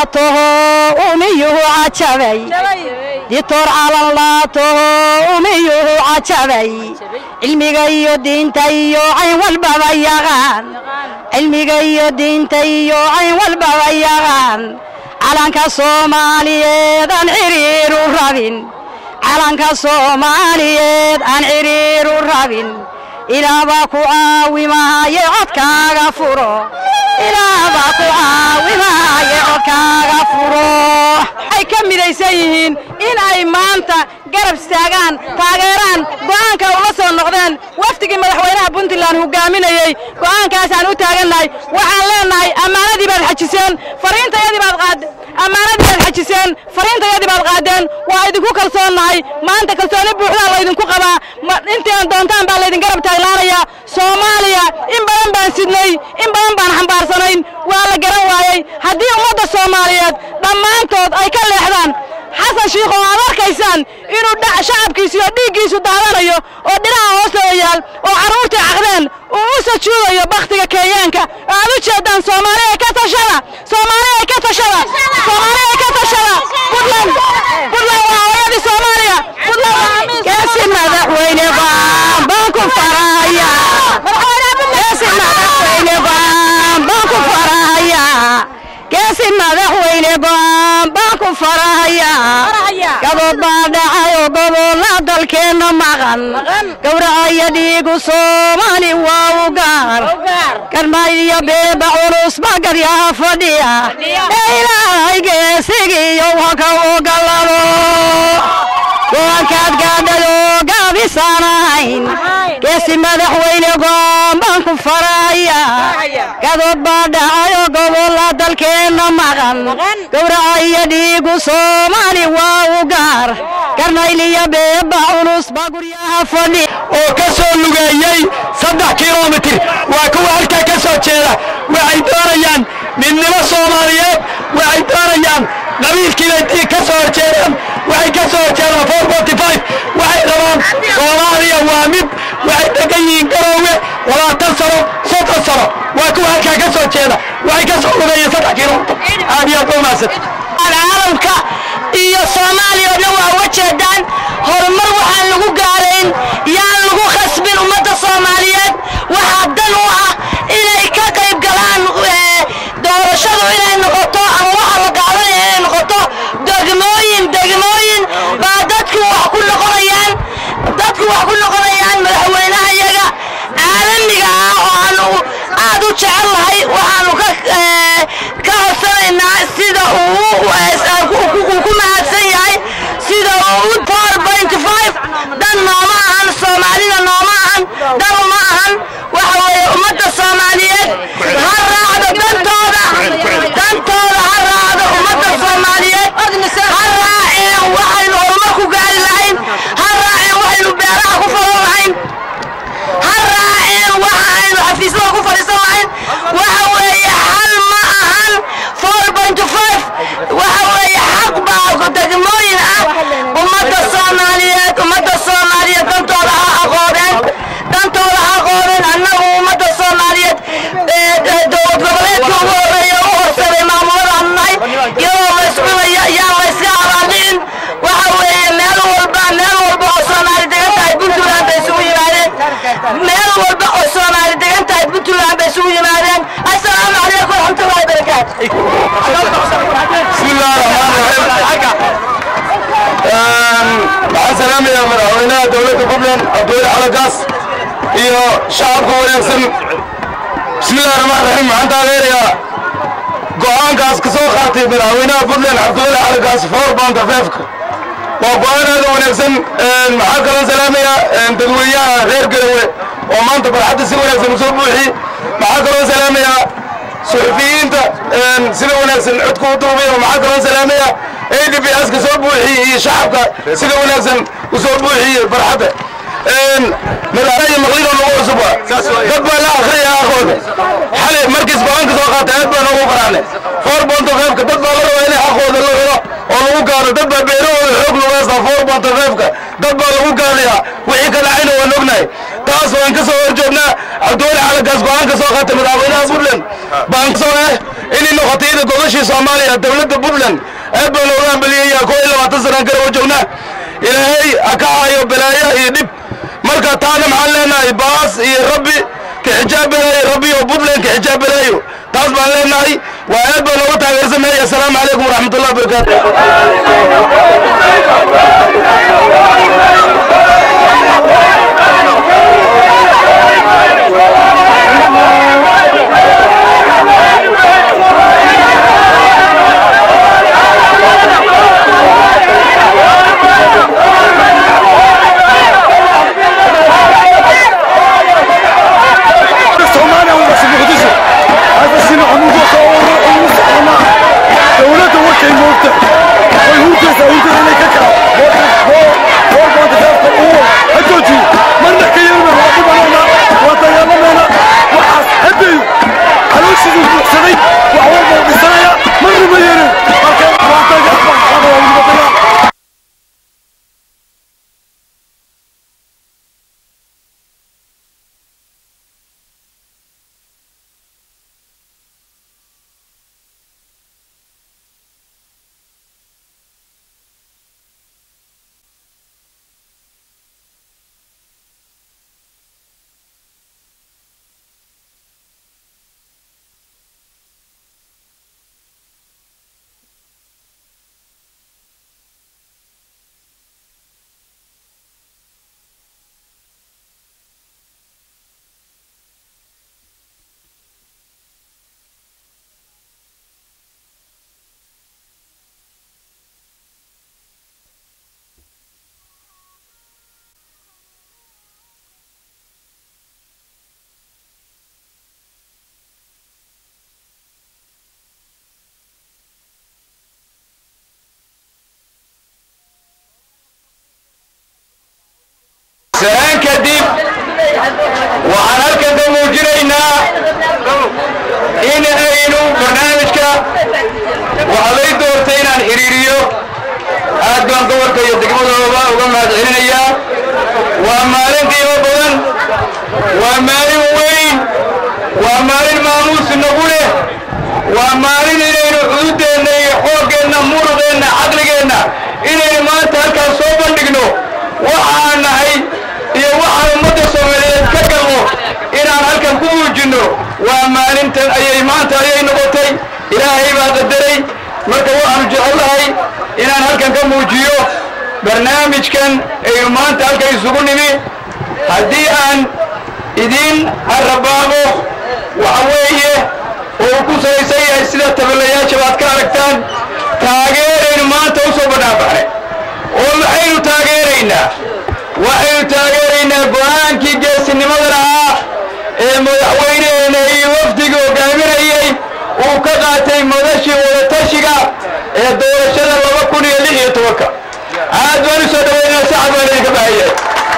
laatoho umiyuhu cajabay dictor calan laatoho umiyuhu cajabay cilmiga iyo diinta iyo cayn walbaba yaqaan cilmiga iyo diinta iyo cayn walbaba yaqaan calanka soomaaliyeed aan ciriiru rabin calanka soomaaliyeed aan ciriiru rabin ilaabaa ku caawimaaye codkaaga furo ilaabaa ku caawimaaye codkaaga furo ay ka midaysan yihiin in ay maanta garab istaagaan taageeraan go'aanka ula soo noqdeen wafdigii madaxweynaha puntland hogaaminayey go'aankaasaan u taagannahay waxaan leenahay ammaanadii baad xajiseen fariintayadii baad qaad ammaanadii baad xajiseen fariintayadii baad qaadeen waa idinku kalsoonnahay maanta kalsooni buuxdaa laydinku qabaa intaan doontaan baa laydin garab taaglaanayaa soomaaliya in badan baan sidnay in badan baan xambaarsanayn waa la garan waayey haddii ummadda soomaaliyeed dhammaantood ay ka leexdaan xasan shiikh oo aad arkaysaan inuu shacabkiisu iyo dhiiggiisu daadanayo oo dhinaha hoostooda yaal oo carruurtii caqdeen uu u sajuudayo bakhtiga kenyaanka oo aad u jeedaan soomaaliya ka tashada soomaaliya ka tashada soomaaliya ka tashada puntland puntland waa hooyadii soomaaliya puntland geesi madaxweyne baan baan ku faraya geesi madaxweyne baan baan ku faraya geesi madaxweyne baan baan ku faraya gabood baa dhacay oo gobolla dalkeenna maqan gowracaya dhiigu soomaali waa u gaar garmayd iyo beeba culus baa garyaha fadhiya ee ilaahay geesigiiyo waka ogolado go'aankaad gaadhado gaabisaan ahayn geesi madaxweyne go'aan baan ku faraya gadood baa dhacay oo gobolla dalkeenna maqan gowracaya dhiigu soomaali waa u gaar garnayliyo beeba culus baa guryaha fadhi oo ka soo lugeeyey saddex kilomitir waa kuwa halkaa ka soo jeeda waxay doonayaan midnimo soomaaliyeed waxay doonayaan qabiilkiibay ka soo horjeedaan waxay ka soo horjeedaan four forty five waxay rabaan soomaaliya waa mid waxay degan yihiin garoowe labaatan sano soddon sano waa kuwa halkaa ka soo jeeda waxay ka soo lugeeyeen saddex kilomitir aad iyo aad ba umahadsan caalamka iyo soomaaliya oo dhan waa uga jeedaan horumar waxaan lagu gaarayn yaan lagu khasbin ummadda soomaaliyeed waxaa dan u ah inay ka qayb galaan doorashadu inay noqoto ama waxa la qaadanaya inay noqoto degmooyin degmooyin baa dadku wax ku noqonayaan dadku wax ku noqonayaan madaxweynaha iyaga caalamiga ah oo aanu aad u jecel lahay waxaanu ka ka horsanaynaa sida uu ku mahadsan yahay sida uu four point five dan nooma ahan soomaalida nooma ahan dan uma ahan waxa weeye ummadda soomaaliyeed ha raacdo dantooda dantooda ha raacdo ummadda soomaaliyeed ha raaceen waxaynu horumar ku gaari lahayn ha raaceen waxaynu beeraha ku falan lahayn ha raaceen waxa aynu xafiisyada ku fadhiisan lahayn waxa weeye hal ma ahan four point five waxa weeye xaq baa degmooyin ah ummadda soomaaliyeed ummadda soomaaliyeed dantooda ha aqoodeen dantooda ha aqoodeen annagu ummadda soomaaliyeed dowlad goboleedka ugu horeeya u horsaday maamuladaanu nahay iyadoo la iscunaya yaa la iska abaaldhicin waxa weeye meel walba meel walba oo soomaali degan tahay puntland bay isugu yimaadeen meel walba oo soomaali degan tahay puntland bay isugu yimaadeen assalaamu calaykum waraxmatullahi wabarakaatu بسم الله الرحمن الرحيم waxaan salaamayaa madaxweynaha dowladda puntland cabdiweli xalagaas iyo shacabka wanaagsan bismi illahi raxmaan raxiim waxaan taageerayaa go'aankaas ka soo qaatay madaxweynaha puntland cabdiweli xalagaas four banta feefka waa go'aan aad u wanaagsan maxaa kaloo salaamayaa dadweynaha reer garawe oo maanta barxadda si wanaagsan usoo buuxi maxaa kaloo salaamayaa suxufiyiinta sida wanaagsan codku u duubay oo maxaa kaloo salaamaya a d b s ka soo buuxiyey iyo shacabka sida wanaagsan u soo buuxiyey barxadda madaxweyne maqlidoo nagu cusub waa dad baa la akhriya aqooda xalay markiis go-aanka soo qaatay aad baan ugu faraxnay four bonto feefka dad baa la rabaa inay xaqooda la helo oo lagu gaaro dad baa beerahooda xoog lagu haystaa four bonto feefka dad baa lagu gaarayaa wixii ka dhacayna waan ognahay taas waan ka soo horjoognaa cabdiweli xalagaas go-aan ka soo qaatay madaxweynaha puntland baan kasoo eh inay noqotay ida gogashii soomaaliya dowladda puntland aad baan looga hambeliyaya koo iyo labaatan sanaan kala wajoognaa ilaahay ha ka hayo balaaya iyo dhib marka taana maxaan leenahay baas iyo rabbi ka xijaab balaayo rabbi oo puntland ka xijaab balaayo taas baan leenahay waa aad baan looga taageersanaya assalaamu calaykum waraxmatullahi wabarakaatu Somalia waa Muqdisho hada sina amugo soo ugu socona dawladda waxay moogta way hurtaysa hurtada inay ka kala war baa dadka uu hajooji marna ka yeelma waa dhibanana waa dagaalamana waxaas haday calooshiisu buuxsaday wax walba u dhisanaya marna ma yeelin marka waa dagaal waa dagaal salaan kadib waxaan halkan ka muujinaynaa in aynu barnaamijka waxaa lay doortay inaan xiriiriyo aad baan gobolka iyo degmadooda uga mahadcelinayaa waa maalin qiimo badan waa maalin weyn waa maalin maamuus nagu leh waa maalin inaynu cududeenna iyo xooggeenna muruqeenna caqligeenna inaynu maanta halkaan soo bandhigno waxaan nahay iyo waxaan ummadda soomaaliyeed ka galno inaan halkan ku muujinno waa maalintan ayay maanta ayay noqotay ilaahay baa qadaray marka waxaanu jecelnahay inaan halkan ka muujiyo barnaamijkan aynu maanta halkan isugu nimi haddii aan idiin arrabaabo waxa weeye oo uu ku salaysan yahay sida taballayaasha baad ka aragtaan taageeraynu maanta u soo badhaabaxnay oo maxaynu taageeraynaa waxaynu taageeraynaa go'aankii geesinimada lahaa ee madaxweyneheena iyo wafdiga hogaaminayey uu ka qaatay madashii wadatashiga ee doorashada laba kun iyo lix iyo tobanka aad baan u soo dhaweynaa sacad baan idinka bahaya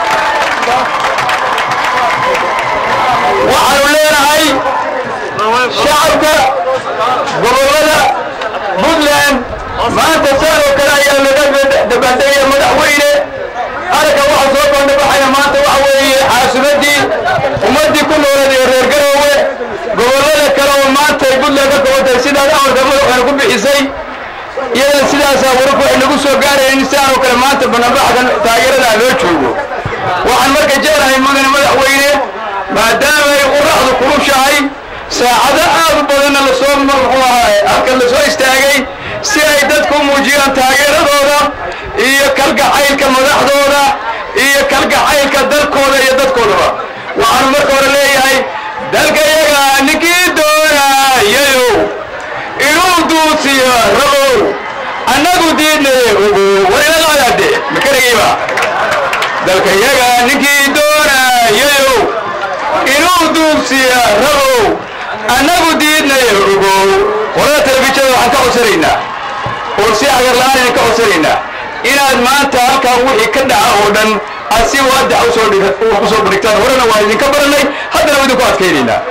waxaanu leenahay shacabka gobollada puntland maanta saan oo kale ayaa laga dabaaldegaya madaxweyne aragga waxa soo bandhabaxaya maanta waxa weeye caasimaddii ummaddii ku noolad ee reer garoowe gobollada kale oo maanta ay puntland ka kobantahay sidaas amarka madaxweyne ku bixisay iyadan sidaasaa wararku waxay nagu soo gaarayeen in sidaan oo kale maanta bannaanbaxkan taageerada loo joogo waxaan marka jeclahay mudane madaxweyne maadaama ay quraxdu kulushahay saacado aad u badanna lasoo muxuu ahaa halkan lasoo istaagay si ay dadku u muujiyaan taageeradooda iyo kalgacaylka madaxdooda iyo kalgacaylka dalkooda iyo dadkoodaba waxaanu marka hore leeyahay dalka yaga ninkii doonayayow inuu duusiyo rabow annagu diidnaye ogo war ila qaadaade makaragayba dalka yaga ninkii doonayayow inuu duubsiya rabow annagu diidnaye ogow qolada telefishinada waxaan ka codsanaynaa oo si agar la'aan idin ka codsanaynaa inaad maanta halkan wixii ka dhaca oo dhan aad si waadax usoo dhig- u soo bandhigtaan horena waa idinka baranay haddana waa idinku adkaynaynaa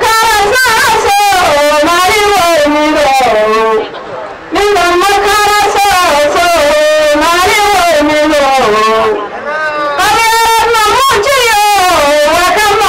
Thank you.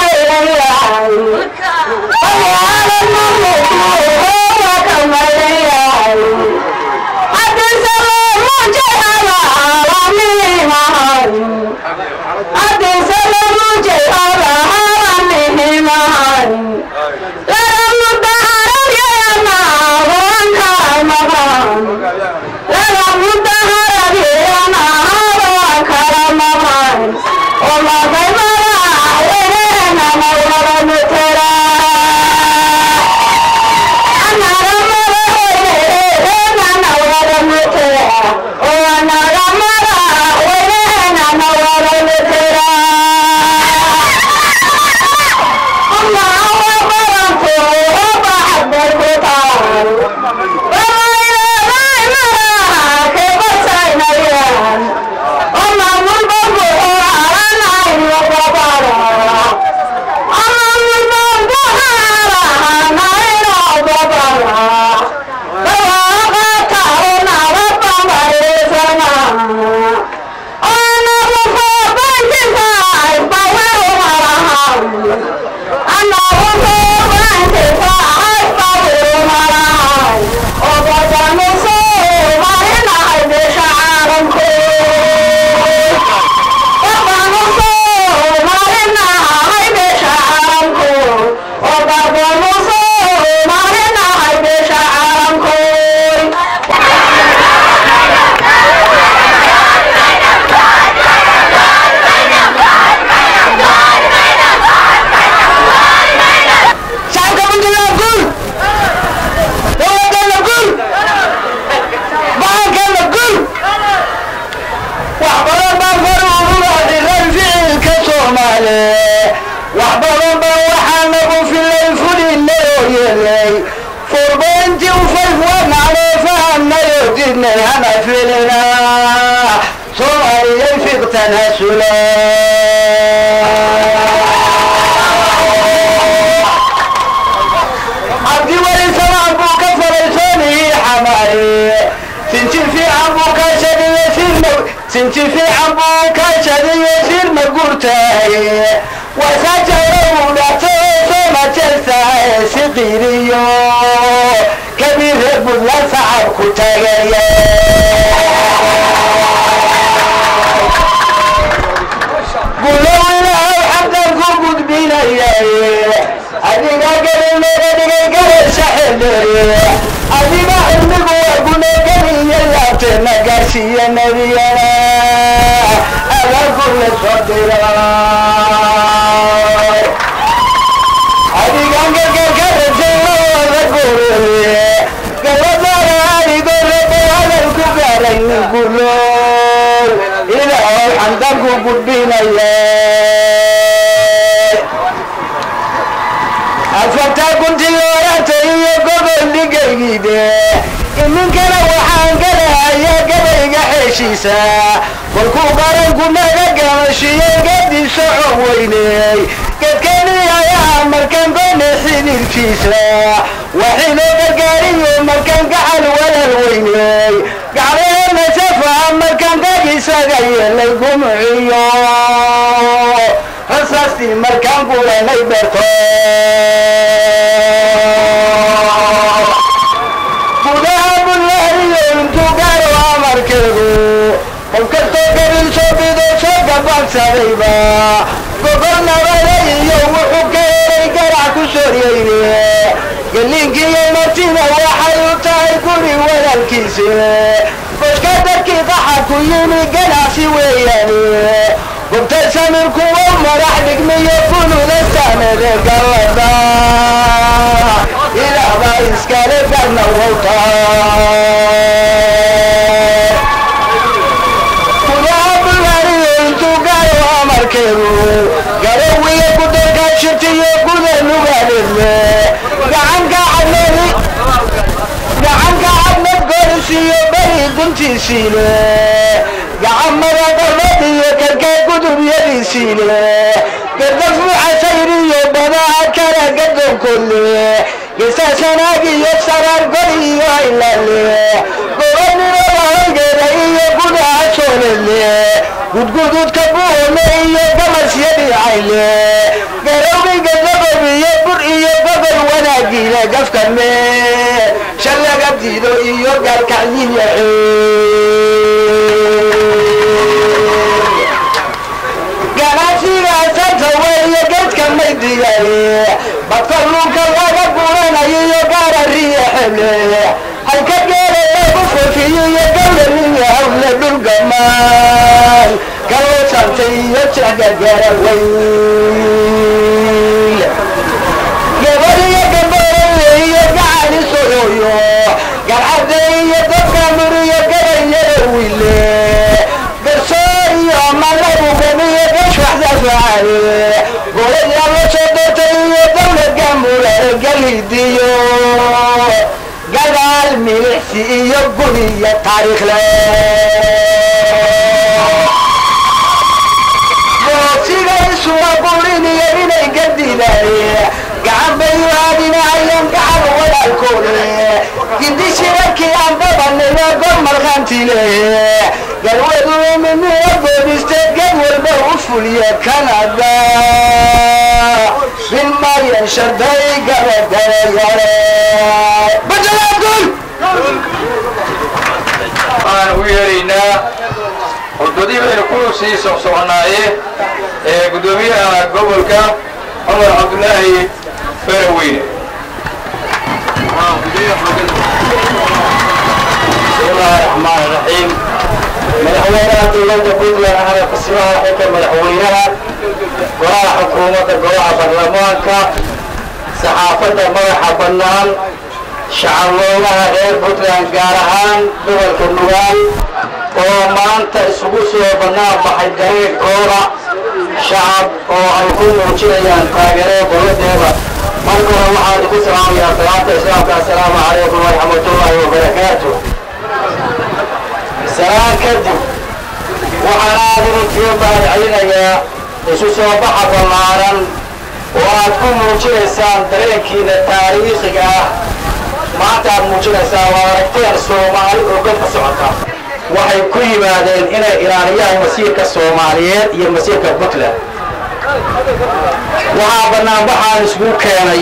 kolkuu qaranku naga gamashiye gedi soco weyney gedkeni ayaa markaan gone xidilkiisa waxinoo gargaariyo markaan gacal walal weyney gacleena safa markaan gag isaga yeelay gumciyo rasaastii markaan gulanay berto gudaha bullaariyo intuu gaaro amarkeedu qof kastoo gabil soo bido soo gabaansadayba gogol nabada iyo wuxuu ka helay garac ku soryeyne geliinkiiyo martina waxay u tahay guri walaalkiisi goshka dadkii qaxa ku yimi ganacsi weeyaane gobta samirkuwa madax dhigmiyo kunula saamede gallada ilaahbaa iskale garna wowtaa garawiya gudankaa shirtiyo guda nugaadhedle gacanka cadnad goorisiyo beri guntiisiile gacamada qarnad iyo karkaa gudubyadiisiile gardafu casayriyo badaha kala gadonkolle gesaasanaag iyo saraar gor iyo haylale gobanimada haygeeda iyo gudaha soolele gudgududka buhole iyo gamasyadii cayle garowgiga gabob iyo bur iyo gobol wanaagiile gafkame shallaga diido iyo gaalkacyiyaxe lay diyaariye badkalluunka laga guranayo iyo gaarariya xeble halka geela lagu fofiyo iyo gawlaniya hawle dhulgamaan kaloo santay iyo jecgagara weyl gabadhiyo gabarale iyo gacali soyoyo garcade iyo dadka muriyo gabayada wile garsoo iyo malabu gabiyo gashwaxda faale golaya la soo doortay iyo dawlad gaamula galidiyo gadaal milicsi iyo guniyo taariikhle boosigaysuma guriniyo inay gadidaaye gacan bay waadinahayeen gacan walaalkoode gindi shirarkii aan babanayna gor markhaantile galwadu iminiyo boodiste ged walba u fuliye kanada bilmayan sharday gabadayare bajalaadgul waxaan ugu yeeraynaa hordodii baynu ku sii socsoconnaaye ee guddoomiyaha gobolka cumar cabdulaahi faraweyne bismillahi raxmaan raxiim madaxweynaha dowladda puntland ahna kusimaha xilka madaxweynaha golaha xukuumadda golaha baarlamaanka saxaafadda madaxa bannaan shacabweynaha reer puntland gaar ahaan gobolka nugaal oo maanta isugu soo bannaan baxay dariiqooda shacab oo ay ku muujinayaan taageerada dowladdeeda marka hore waxaan idinku salaamayaa salaamta islaamka assalaamu calaykum waraxmatullaahi wabarakaatu salaan kadib waxaan aad idinkiga mahadcelinayaa isu soo baxa ballaaran oo aad ku muujinaysaan dareenkiina taariikhiga ah maanta aad muujinaysaan waa aragteen soomaali oo godka socota waxay ku yimaadeen inay ilaaliyaan masiirka soomaaliyeed iyo masiirka puntland waxaa banaanbaxaan isugu keenay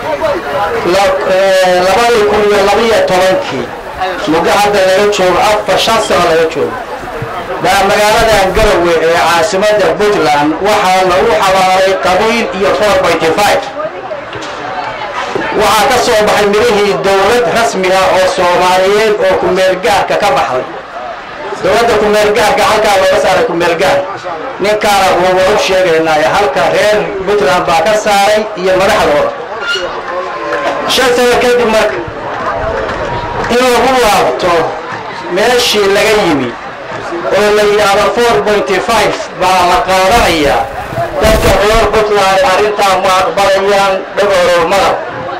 labadii kun iyo labiyo tobankii muddo hadda laga joogo afar shan sano laga joogo baa magaaladan garowe ee caasimadda puntland waxaa lagu xabaaray qabiil iyo four pointy five waxaa ka soo baxay midhihii dowlad rasmi ah oo soomaaliyeed oo kumeelgaarka ka baxday dowladda kumeelgaarka halkaa looga saaray kumeelgaar ninkaana wuuba u sheegaynaayo halka reer puntland baa ka saaray iyo madaxdooda shan sano kadib marka in lagu laabto meeshii laga yimi oo la yidhaahdo four pointy five baa la qaadanayaa dadka reer puntland arrintaa ma aqbalayaan dhagorow madab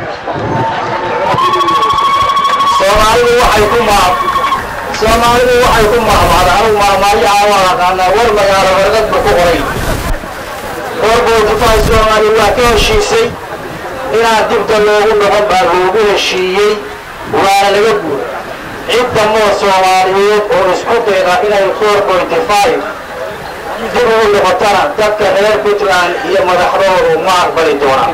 soomaalidu waxay ku maab soomaalidu waxay ku maamada anugu maamaalyaha waa aqaanaa war magaalo warqad buu ku qoray four pointy five soomaaliya waa ka heshiisay inaan dibda loogu noqon baa loogu heshiiyey waana laga guuray cidda moo soomaaliyeed oo isku dayda inay four pointy five dib ugu noqotana dadka reer puntland iyo madaxdoodu ma aqbali doonaan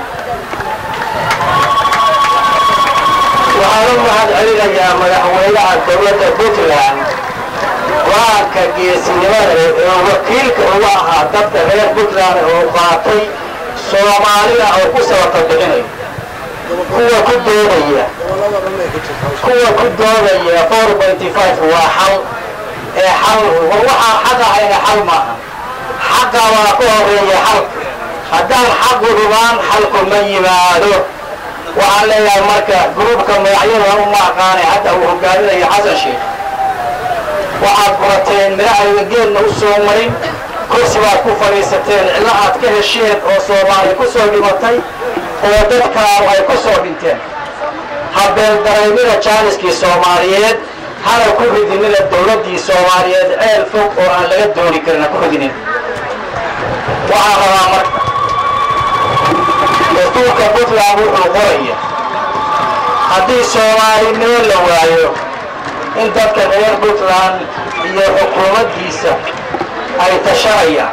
waxaan u mahad celinayaa madaxweynaha dowladda puntland go-aanka geesinimada ee wakiilka uga ahaa dadka reer puntland oo qaatay soomaalida oo ku sabata bixinayo kuwa ku doodaya kuwa ku doodaya four pointy five waa xal ee xal waxaa xaq ahayna xal maaha xaqa waa ku horeeya xalka haddaan xaqu rubaan xalku ma yimaado waxaan leeyahay marka gruubka magacyada uma aqaanay hadda uu hogaaminayo xasan sheekh waxaad furateen midhahayga geedna u soo marin kursi baad ku fadhiisateen cidlo aad ka hesheen oo soomaali ku soo dhimatay oo dadkaanu ay ku soo dhinteen habeeldareymida jaaniskii soomaaliyeed hana ku ridinina dowladdii soomaaliyeed ceel fog oo aan laga dooni karin ha ku ridinin waxaan rabaa marka dastuurka puntland wuxuu qoraya haddii soomaalinimo la waayo in dadka reer puntland iyo xukuumaddiisa ay tashanayaan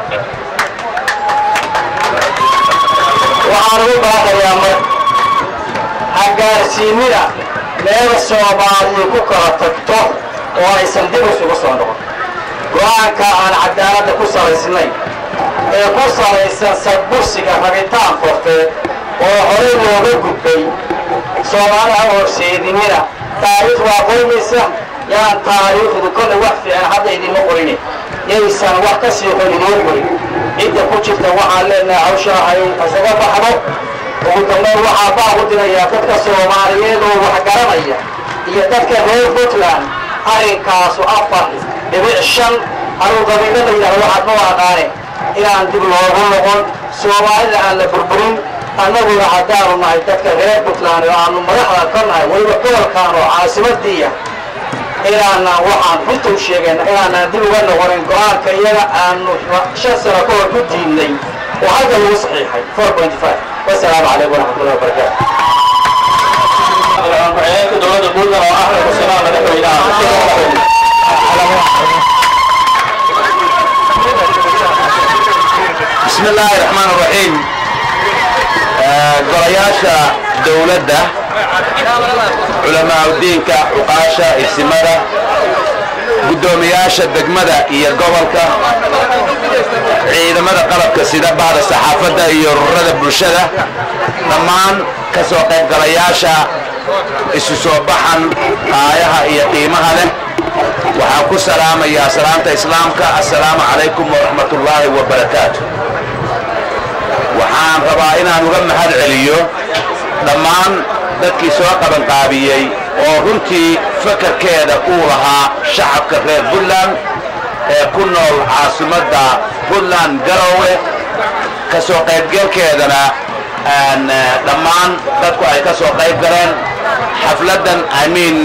waxaan ugu baaqayaa marka hagaarsiinida meel soomaaliya ku kala tagto oo aysan dib isugu soo noqon go-aanka aan cadaaladda ku salaysnayn ee ku salaysan sadbursiga rabitaan qofeed oo horey looga gudbay soomaaliha horseedinina taariikh waa qoymaysa yaan taariikhdu kollay wax fiican hadda idinma qoyne yaysan wax ka sii xun idiin qoyn cidda ku jirta waxaan leenahay hawshaa ay isaga baxdo ugu dambeyn waxaa baaq u dirayaa dadka soomaaliyeed oo wax garanaya iyo dadka reer puntland arrinkaasu afar dhibic shan anuu qabiilo la yidhahdo waxaad ma aqaane inaan dib loogu noqon soomaalida aan la burburin annaguna haddaanu nahay dadka reer puntland oo aanu madaxda ka nahay weliba gobolkaan oo caasimadiiya inaanaan waxaan runta u sheegayna inaanaan dib uga noqonin go-aanka iyaga aanu shan sano ka hor ku diidnay oo halka lagu saxiixay four point five wasalaamu calaykum waraxmatullahi wabarakaatu ku-xigeenka dowladda puntland oo ahmed xuseenaa madaxweynaha بسم الله الرحمن الرحيم golayaasha dowladda culamaa udiinka cuqaasha isimada guddoomiyaasha degmada iyo gobolka ciidamada qalabka sida bahda saxaafadda iyo ururada bulshada dhammaan ka soo qaybgalayaasha isu soo baxan aayaha iyo qiimaha leh waxaan ku salaamayaa salaamta islaamka assalaamu calaykum waraxmat ullaahi wabarakaatu waxaan rabaa inaan uga mahad celiyo dhammaan dadkii soo qabanqaabiyey oo runtii fakarkeeda uu lahaa shacabka reer puntland ee ku nool caasimadda puntland garowe ka soo qaybgalkeedana dhammaan dadku ay ka soo qayb galeen xafladdan amiin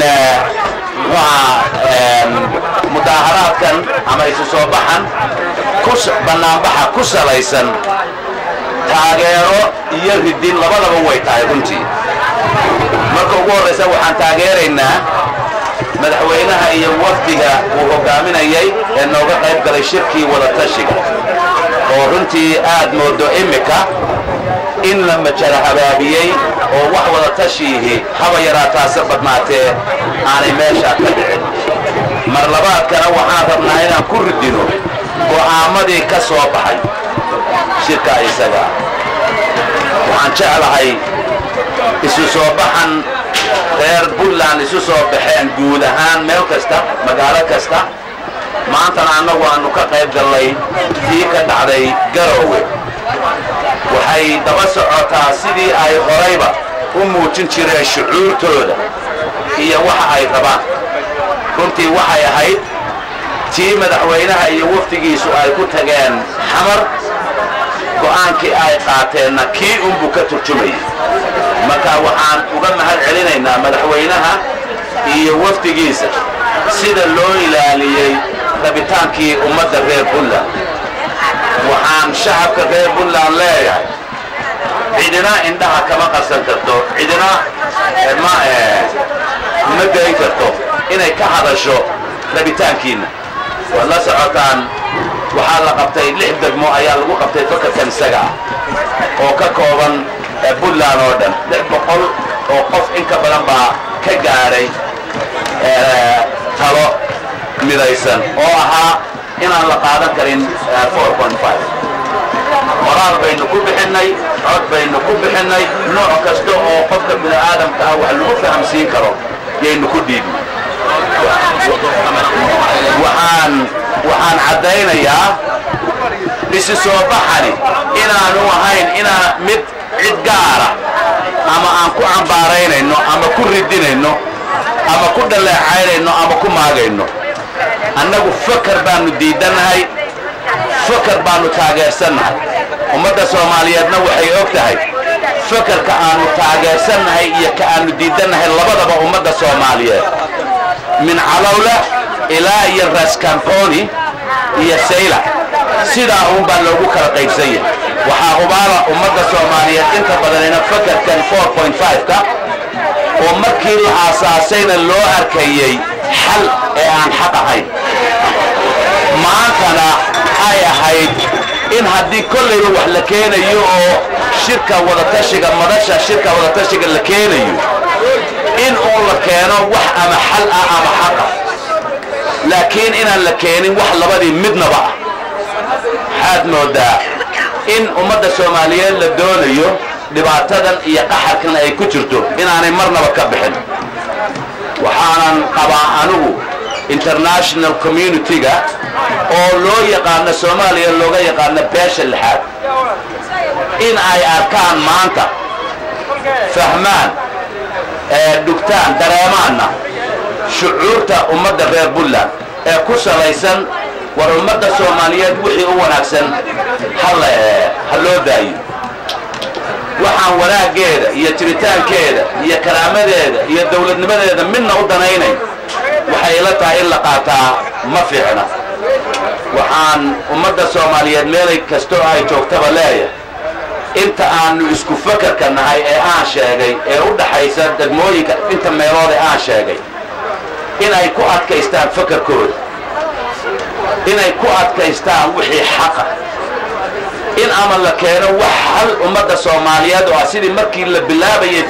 mudaaharaadkan ama isu soo baxan bannaanbaxa ku salaysan taageero iyo ridin labadaba way tahay runtii marka ugu horraysa waxaan taageeraynaa madaxweynaha iyo wafdiga uu hogaaminayay ee nooga qayb galay shirkii wadatashiga oo runtii aad moodo immika in la majara habaabiyey oo wax wadatashiihi haba yaraataase badnaatee aanay meeshaa ka dhicin mar labaadkana waxaan rabnaa inaan ku ridino go'aamadii ka soo baxay shirka isaga waxaan jeclahay isu soo baxan reer puntland isu soo baxeen guud ahaan meel kasta magaalo kasta maantana annagu aanu ka qayb gallay tii ka dhacday garowe waxay daba socotaa sidii ay horayba u muujin jireen shucuurtooda iyo waxa ay rabaan runtii waxay ahayd tii madaxweynaha iyo wafdigiisu ay ku tageen xamar go'aankii ay qaateenna kii unbuu ka turjumayay marka waxaan uga mahad celinaynaa madaxweynaha iyo wafdigiisa sida loo ilaaliyey rabitaankii ummadda reer puntland waxaan shacabka reer puntland leeyahay cidina indhaha kama qarsan karto cidina ma ma geyn karto inay ka hadasho rabitaankiinna waad la socotaan waxaa la qabtay lix degmo ayaa lagu qabtay fakarkan isaga ah oo ka kooban puntland oo dhan lix boqol oo qof in ka badan baa ka gaadhay talo midaysan oo ahaa inaan la qaadan karin qoraal baynu ku bixinnay cod baynu ku bixinnay nooc kasta oo qofka bini'aadamka ah wax lagu fahamsiin karo yaynu ku dhiibnay waxaan waxaan caddaynayaa isi soo baxani inaanu ahayn inaa mid cid gaara ama aan ku cambaaraynayno ama ku ridinayno ama ku dhaleecaynayno ama ku maagayno annagu fakar baanu diidannahay fakar baanu taageersannahay ummadda soomaaliyeedna waxay og tahay fakarka aanu taageersannahay iyo ka aanu diidannahay labadaba ummadda soomaaliyeed min calowla ilaa iyo raskamponi iyo sayla sidaa uun baa loogu kala qaybsan yahay waxaa hubaala ummadda soomaaliyeed inta badanina fakarkan ka oo markii la aasaasayna loo arkayey xal ee aan xaq ahayn maantana ay ahayd in haddii kollayba wax la keenayo oo shirka wadatashiga madasha shirka wadatashiga la keenayo in uu la keeno wax ama xal ah ama xaq ah laakiin inaan la keenin wax labadii midnaba ah waxaad moodaa in ummadda soomaaliyeed la doonayo dhibaatadan iyo qaxarkan ay ku jirto inaanay marnaba ka bixin waxaanan qabaa anigu international community-ga oo loo yaqaano soomaaliya looga yaqaano beesha lixaad in ay arkaan maanta fahmaan dhugtaan dareemaanna shucuurta ummadda reer puntland ee ku salaysan war ummadda soomaaliyeed wixii u wanaagsan ha loo daayo waxaan wanaaggeeda iyo jiritaankeeda iyo karaamadeeda iyo dawladnimadeeda midna u danaynayn waxay ila tahay in la qaataa ma fiicna waxaan ummadda soomaaliyeed meelay kastoo ay joogtaba leeyahay inta aanu isku fakarka nahay ee aan sheegay ee u dhaxaysa degmooyinka inta meelood ee aan sheegay inay ku adkaystaan fakarkooda inay ku adkaystaan wixii xaqa in ama la keeno wax hal ummadda soomaaliyeed oo ah sidii markii la bilaabayay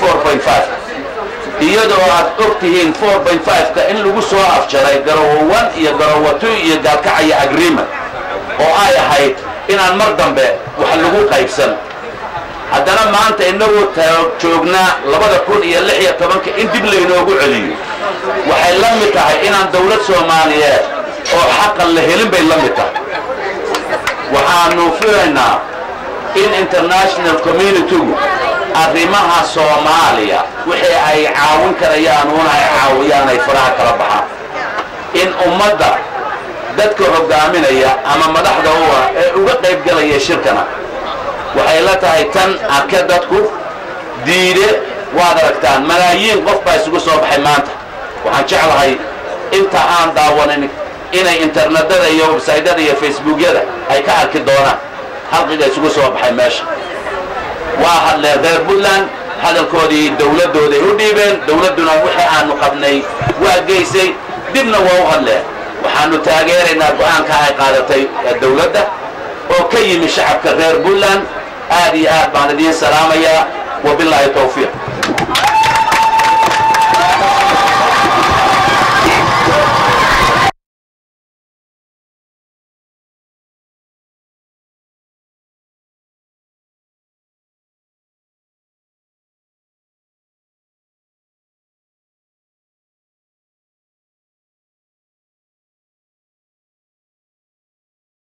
iyadoo aad og tihiin ka in lagu soo afjaray garowo iyo garowo iyo gaalkacaya agreement oo ay ahayd inaan mar dambe wax lagu qaybsan haddana maanta inagoo joognaa labada kun iyo lix iyo tobanka in dib laynoogu celiyo waxay la mid tahay inaan dawlad soomaaliyeed oo xaqan la helin bay la mid tahay waxaanu filaynaa in international community-gu arrimaha soomaaliya wixii ay caawin karayaan uuna ay caawiyaan ay faraha kala baxaan in ummadda dadka hogaaminaya ama madaxda u ah ee uga qayb galaya shirkana waxay la tahay tan arke dadku diide waad aragtaan malaayiin qof baa isugu soo baxay maanta waxaan jeclahay inta aan daawanin inay internetada iyo websaydyada iyo facebookyada ay ka arki doonaan halqiga isugu soo baxay meesha waa hadleen reer puntland hadalkoodii dawladdooday u dhiibeen dawladduna wixii aanu qabnay waa geysay dibna waa u hadleen waxaanu taageeraynaa go-aanka ay qaadatay dawladda oo ka yimi shacabka reer puntland aad iyo aad baan idiin salaamayaa wabilaahi tawfiiq